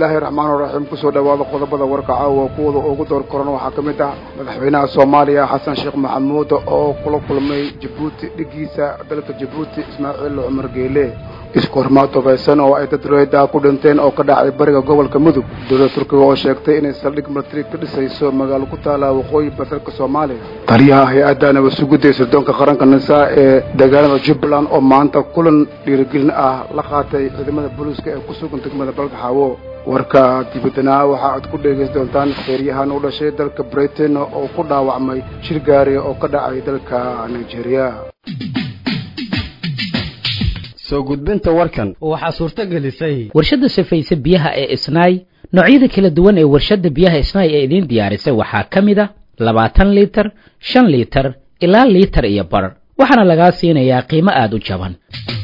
bismillaahi raxmaani raxiim kusoo dhawaada qodobada warka caawa kuwada ugu door koran waxaa ka mid ah madaxweynaha soomaaliya xasan sheekh maxamuud oo kula kulmay jabuuti dhigiisa dalka jabuuti ismaaciil cumar geele isku hormaad tobaysan oo ay dad rayda ku dhinteen oo ka dhacay bariga gobolka mudug dowladda turkiga oo sheegtay inay saldhig militari ka dhisayso magaalo ku taala waqooyi badalka soomaaliya taliyaha hay-adda nabadsuguda ee sirdoonka qaranka nisaa ee deegaanada jubbaland oo maanta kulan dhiirigelin ah la qaatay ciidamada booliiska ee ku sugan degmada balgaxaawo warka dibadana waxa aad ku dhegaysan doontaan feeryahan u dhashay dalka britain oo ku dhaawacmay shir gaari oo ka dhacay dalka nigeria soo gudbinta warkan waxaa suurto gelisay warshadda safayse biyaha ee isnaay noocyada kala duwan ee warshadda biyaha isnaay ee idiin diyaarisay waxaa ka mid a labaatan liitar shan liitar ilaa liitar iyo bar waxaana lagaa siinayaa qiimo aada u jaban